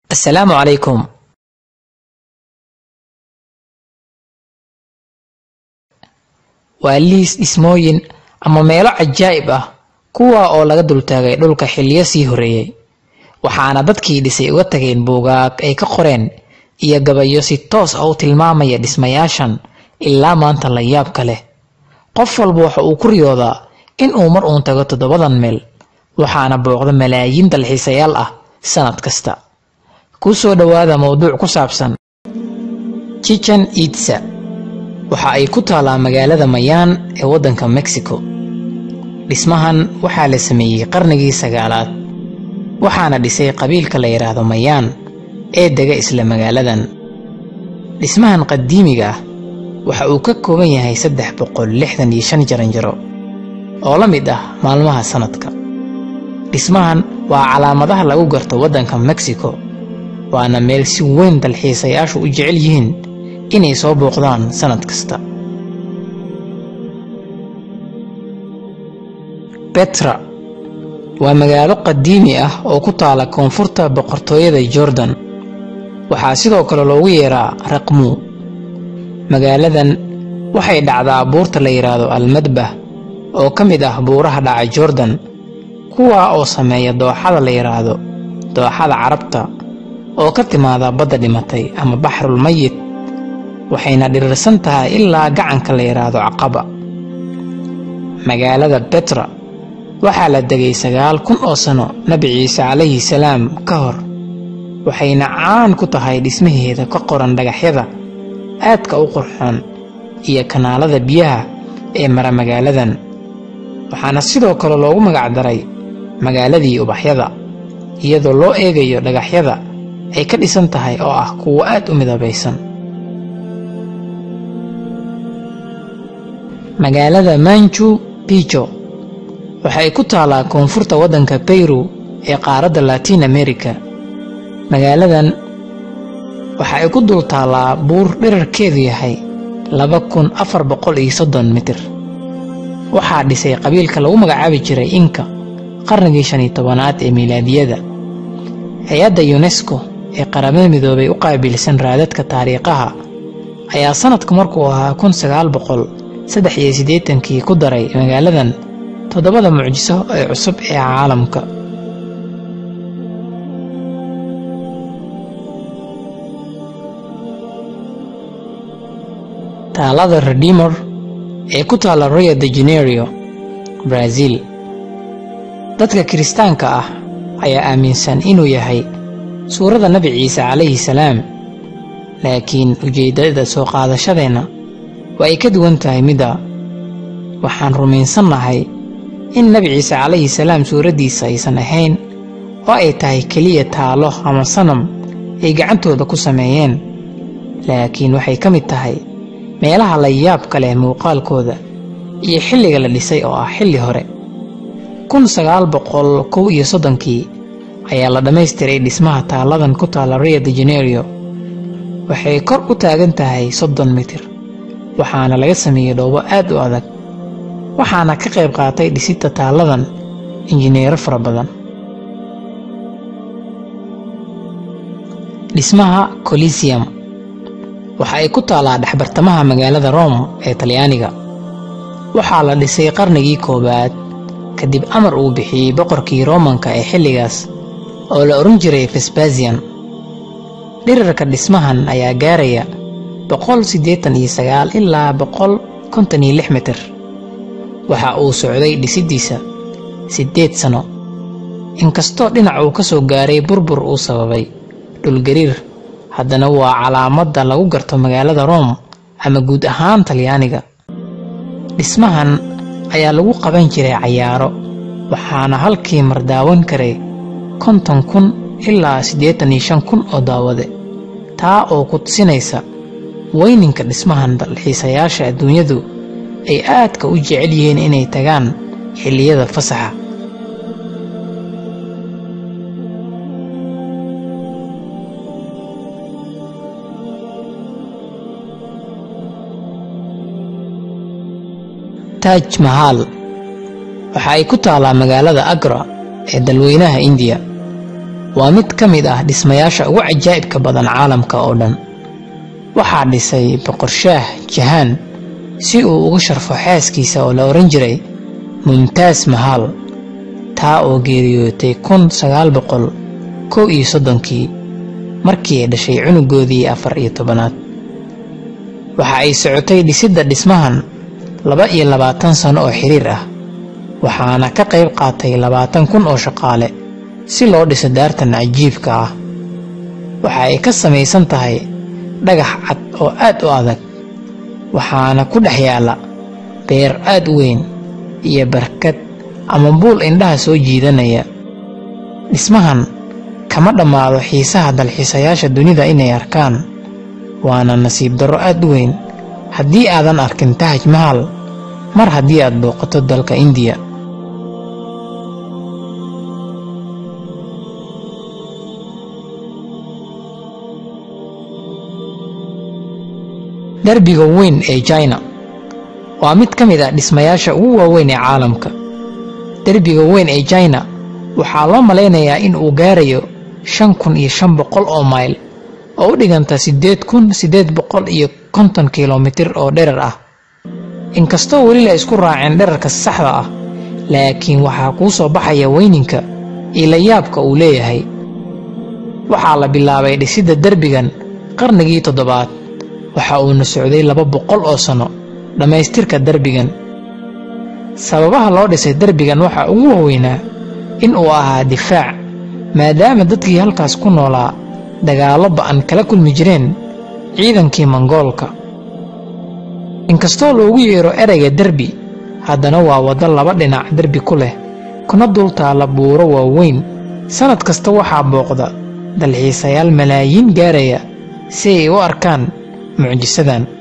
assalaamu calaykum waa liis dhismooyin ama meelo cajaa'ib ah kuwa oo laga dultaagay dhulka xilliyo sii horreeyey waxaana dadkii dhisay uga tageen buugaag ay ka qoreen iyo gabayo si toos ah u tilmaamaya dhismayaashan ilaa maanta la yaabka leh qof walba waxa uu ku riyoodaa in uu mar uun tago toddobadan meel waxaana booqda malaayiin dalxiisayaal ah sanad kasta ku soo dhowaada mowduuc ku saabsan chichen itza waxa ay ku taalaa magaalada mayaan ee waddanka mexico dhismahan waxaa la sameeyey qarnigii sagaalaad waxaana dhisay qabiilka la yidhaahdo mayaan ee dega isla magaaladan dhismahan qadiimiga ah waxa uu ka kooban yahay saddex boqol lixdan iyo shan jaranjaro oo la mid ah maalmaha sannadka dhismahan waa calaamadaha lagu garto waddanka mexico waana meel si weyn dalxiisayaashu u jecel yihiin inay soo booqdaan sannad kasta betra waa magaalo qadiimi ah oo ku taala koonfurta boqortooyada jordan waxaa sidoo kale loogu yeeraa raqmu magaaladan waxay dhacdaa buurta la yidhaahdo almadbah oo ka mid ah buuraha dhaca jordan kuwaa oo sameeya dooxada la yidhaahdo dooxada carabta oo ka timaada badda dhimatay ama baxrul mayit waxayna dhirirsan tahay ilaa gacanka la yidhaahdo caqaba magaalada betra waxaa la degay sagaal kun oo sano nebi ciise calayhi salaam ka hor waxayna caan ku tahay dhismaheeda ka qoran dhagaxyada aadka u qurxoon iyo kanaalada biyaha ee mara magaaladan waxaana sidoo kale loogu magacdaray magaaladii ubaxyada iyadoo loo eegayo dhagaxyada ay ka dhisan tahay oo ah kuwo aad u midabaysan magaalada manju bijo waxay ku taalaa koonfurta waddanka beyru ee qaaradda latiin america magaaladan waxa ay ku dul taallaa buur dhirarkeedu yahay laba kun afar boqol iyo soddon mitir waxaa dhisay qabiilka lagu magacaabi jiray inka qarnigii shan iyo tobanaad ee miilaadiyada hay-adda yunesko ee qaramada midoobay u qaabilsan raadadka taariikhaha ayaa sannadku markuu ahaa kun sagaal boqol saddex iyo siddeetankii ku daray magaaladan toddobada mucjiso ee cusub ee caalamka taalada redimor ee ku taalla rio de janeiro brazil dadka kiristaanka ah ayaa aaminsan inuu yahay suuradda nebi ciise calayhi salaam laakiin ujeeddada soo qaadashadeenna waa ay ka duwan tahay midda waxaan rumaysannahay in nebi ciise calayhi salaam suuraddiisa aysan ahayn oo ay tahay keliya taalo ama sanam ay gacantooda ku sameeyeen laakiin waxay ka mid tahay meelaha la yaabka leh muuqaalkooda iyo xilliga la dhisay oo ah xilli hore kun sagaal boqol kow iyo soddonkii ayaa la dhammaystiray dhismaha taaladan ku taalla rio de janeiro waxay kor u taagan tahay soddon mitir waxaana laga sameeyey dhoobo aad u adag waxaana ka qayb qaatay dhisita taalladan injineero fara badan dhismaha colisium waxa ay ku taallaa dhexbartamaha magaalada rome ee talyaaniga waxaa la dhisay qarnigii koowaad kadib amar uu bixiyey boqorkii roomanka ee xilligaas oo la odhan jiray fesbasian dhirarka dhismahan ayaa gaaraya boqol siddeetan iyo sagaal ilaa boqol konton iyo lix mitir waxa uu socday dhisiddiisa siddeed sano inkastoo dhinac uu ka soo gaaray burbur uu sababay dhulgariir haddana waa calaamadda lagu garto magaalada room ama guud ahaan talyaaniga dhismahan ayaa lagu qaban jiray cayaaro waxaana halkii mar daawan karay konton kun ilaa siddeetan iyo shan kun oo daawade taa oo ku tusinaysa weyninka dhismahan dalxiisayaasha adduunyadu ay aadka u jecel yihiin inay tagaan xilliyada fasaxa taaj mahaal waxa ay ku taallaa magaalada agra ee dalweynaha indiya waa mid ka mid ah dhismayaasha ugu cajaa'ibka badan caalamka oo dhan waxaa dhisay boqor shaah jahaan si uu ugu sharfo xaaskiisa oo la odhan jiray mumtaas mahal taa oo geeriyootay kun sagaal boqol kow iyo soddonkii markii ay dhashay cunugoodii afar iyo tobanaad waxa ay socotay dhisidda dhismahan laba iyo labaatan sano oo xiriir ah waxaana ka qayb qaatay labaatan kun oo shaqaale si loo dhiso daartan cajiibka ah waxa ay ka samaysan tahay dhagax cad oo aad u adag waxaana ku dhex yaalla beer aad u weyn iyo barkad ama buul indhaha soo jiidanaya dhismahan kama dhammaado xiisaha dalxiisayaasha dunida inay arkaan waana nasiib darro aad u weyn haddii aadan arkin tahaj mahal mar haddii aad booqato dalka indiya derbiga weyn ee jina waa mid ka mid ah dhismayaasha ugu waaweyn ee caalamka derbiga weyn ee jina waxaa loo malaynayaa in uu gaarayo shan kun iyo shan boqol oo mayl oo u dhiganta siddeed kun siddeed boqol iyo konton kilomitir oo dherar ah inkastoo weli la isku raaceen dherarka saxda ah laakiin waxaa kuu soo baxaya weyninka iyo layaabka uu leeyahay waxaa la bilaabay dhisidda derbigan qarnigii toddobaad waxa uuna socday laba boqol oo sanno dhammaystirka derbigan sababaha loo dhisay derbigan waxaa ugu waaweynaa in uu ahaa difaac maadaama dadkii halkaas ku noolaa dagaallo ba'an kala kulmi jireen ciidankii mongoolka inkastoo loogu yeero erayga derbi haddana waa waddo laba dhinac derbi ku leh kuna dul taalla buuro waaweyn sannad kasta waxaa booqda dalxiisayaal malaayiin gaaraya si ay u arkaan mucjisadan